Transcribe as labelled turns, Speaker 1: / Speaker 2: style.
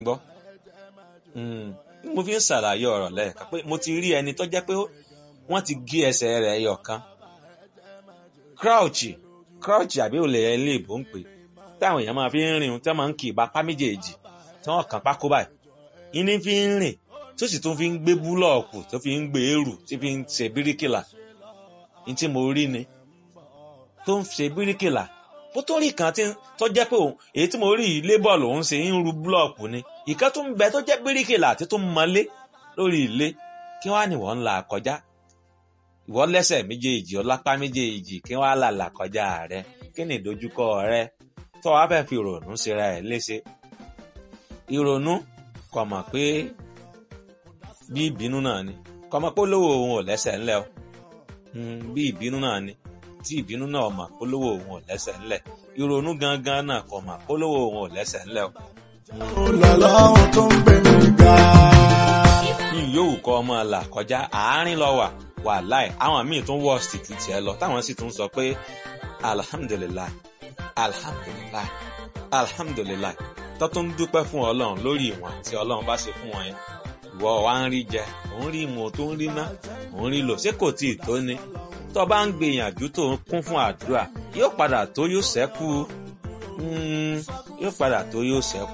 Speaker 1: gbọ́ mo fi ń ṣàlàyé ọ̀rọ̀ lẹ́ẹ̀kan pé mo ti rí ẹni tó jẹ́ pé wọ́n ti gé ẹsẹ̀ rẹ̀ ẹyọ kan crouch crouch àbí olè ilé ìbò ń pè táwọn èèyàn máa fi ń rìn tí wọ́n máa ń kì í bapá méjèèjì tí wọ́n kàn pákó báyìí ìní fi ń rìn tó sì tún fi ń gbé búlọ̀ọ̀kù tó fi ń gbé èrù tí fi ń ṣe bíríkìlà ní tí mo rí ni tó ń ṣe bíríkìlà bó tó rí kan tó jẹ́ pé òun èyí tí mo rí yìí lébọ̀ lòun ṣe ń ru búlọ̀ọ̀kù ni ìkan tó ń bẹ tó jẹ́ bíríkìlà àti tó ń mọlé lórí ilé kí wọ́n á ní wọ́n ń là kọjá ìwọ lẹ́sẹ̀ méjèèjì ọlápá méjèèjì kí wọ́n á là là kọjá rẹ kí ni ìdojúkọ rẹ tó wàá fẹ́ fi ìrònú ṣera ẹ̀ léṣe ìrònú kò mọ̀ pé bí ìbínú náà ni kò mọ̀ pé olówó òun ò lẹ́sẹ̀ ńlẹ̀ o bí ìbínú náà ni tí ìbínú náà mọ̀ pé olówó òun ò lẹ́sẹ̀ ńlẹ̀ ìrònú gangan náà kò mọ̀ pé olówó òun ò lẹ́sẹ̀ ńlẹ̀ o.
Speaker 2: Ọlọ́run tó ń gbé mi ga.
Speaker 1: ní yòówù kọ́ ọmọ là kọjá àárín lọ wà wà láì àwọn míì tún wọ́ ṣìtú tiẹ̀ lọ táwọn sì tún sọ pé alihamudulilayi alihamudulilayi alihamudulilayi tó tún dúpẹ́ fún ọlọ́run lórí ìwọ̀n tí ọlọ́run bá ṣe fún wọn yẹn ìwọ wa ń rí jẹ òun rí mu tó ń rí ná òun rí lò ṣé kò tí ì tó ni tó bá ń gbìyànjú tó ń kún fún àdúrà yóò padà tó yóò ṣẹ́kù yóò padà tó yóò ṣẹ́kù.